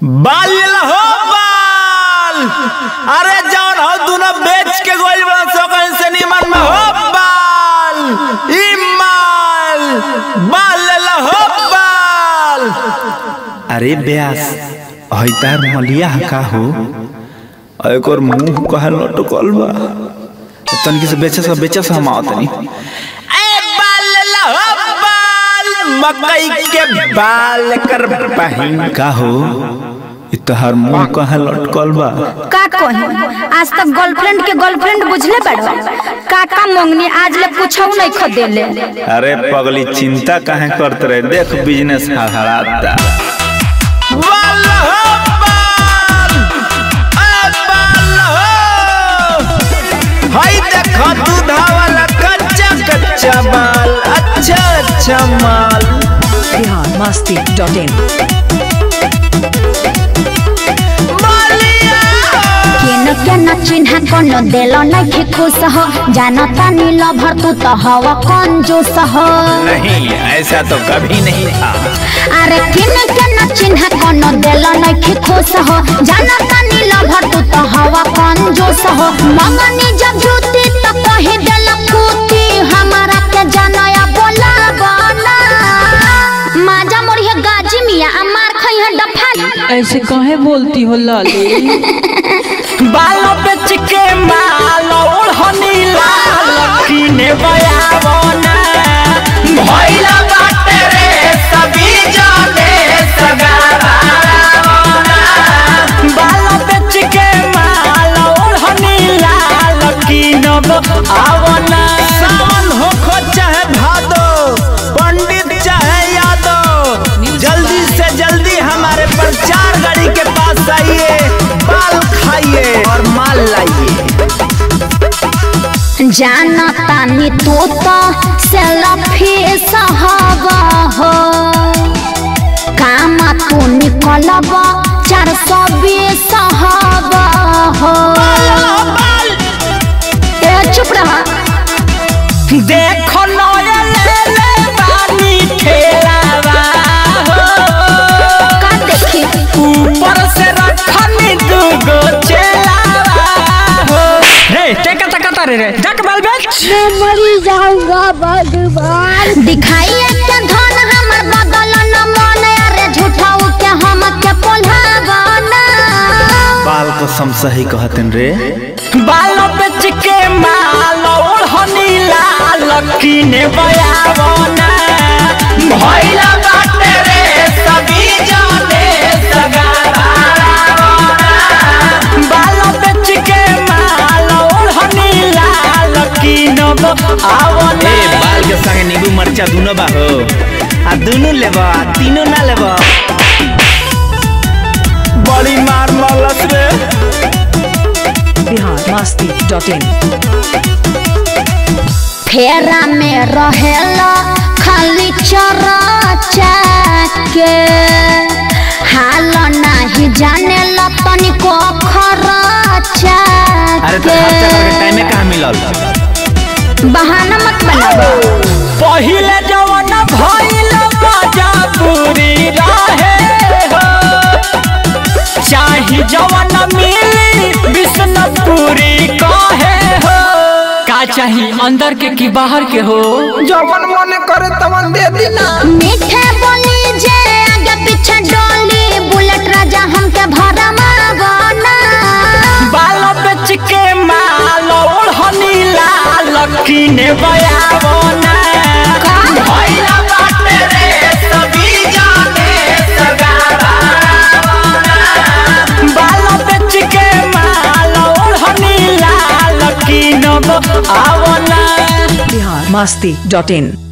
बाल हो बाल अरे जौन हो दोनों बेच के गोल बड़ा सो कहीं से निमन में हो बाल ई माल बाल हो बाल अरे ब्यास हईतार मलिया का हो और एक और मुंह कहा लटकल बा तनकी से बेचे से बेचे से हम आवतनी ए बाल हो बाल मकई के बाल कर बहिन का हो इ तोहार मुंह कहाँ लटकल बा का कही आज तक गर्लफ्रेंड के गर्लफ्रेंड बुझले बाड़ो काका मंगनी आज ले पूछऊ नहीं खदेले अरे पगली चिंता काहे करते रहे देख बिजनेस हड़ाता हाय देखो दूधा वाला कच्चा कच्चा माल अच्छा अच्छा माल बिहार मस्ती डॉट इन केन केन चिन्हा कोनो देलो नहीं के खुश हो जानता नील भर तू तो हवा कंजूस हो नहीं ऐसा तो कभी नहीं था अरे केन केन चिन्हा कोनो देलो नहीं के खुश हो जानता नील भर तू तो हवा कंजूस हो मंगनी जब जूती तो कही देल कूती हमारा के जानया बोला बना माजा मोरी है गाजी मिया अमार खई है डफाली ऐसे काहे बोलती हो लाली बालों पे चिके माल ओढ़नी लाल कीने बयावना भइला बाटे रे सभी जाने सगारावना बालों पे चिके माल ओढ़नी लाल कीनब आवना सावन हो खो चाहे भादो पंडित चाहे यादव जल्दी से जल्दी हमारे प्रचार गाड़ी के पास आइए बाल खाइए और माल लाइए जानता नी तू तो सेल्फी सहब हो काम तू निकलब चार सौ बीस सहब हो ए चुप रहा देखो नया ले ले बानी खेलावा हो का देखी ऊपर से रखनी दूगो चेलावा हो रे टेका टका तारे रे जक बाल बेच दिखाइए के धन हमर बदल न मन अरे झूठाऊ के हम के पोल्हावना बाल को सम सही कहतन रे बालों पे चिके माल ओढ़नी लाल कीने बयावना भइला बाटे रे सभी जाने सगारावना बालों पे चिके माल ओढ़नी लाल कीनब आवना ए बाल के संगे नींबू मरचा दुनो बा हो आ दुनो लेबा तीनों ना लेबा बड़ी मार मलस रे बिहार मस्ती डॉट इन फेरा में रहेला खाली चरचा के हाल नाही जाने ला तनिको खरचा अरे तो के खर्चा करके टाइमे कहाँ मिलल बहाना मत बनाओ पहिले जवन भइल मजा पूरी रहे हो चाही जवन मिली विष्णुपुरी कहे हो का चाही अंदर के की बाहर के हो जवन मन करे तवन दे दिना मीठे बोली जे आगे पीछे डोली बुलेट राजा हमके भरा मावना बाल बेच के माल ओढ़नी लाल कीने बयावना भइला बाटे रे सभी जाने सगारावना बाल बेच के माल ओढ़नी लाल कीनब आवना बिहार मस्ती डॉट इन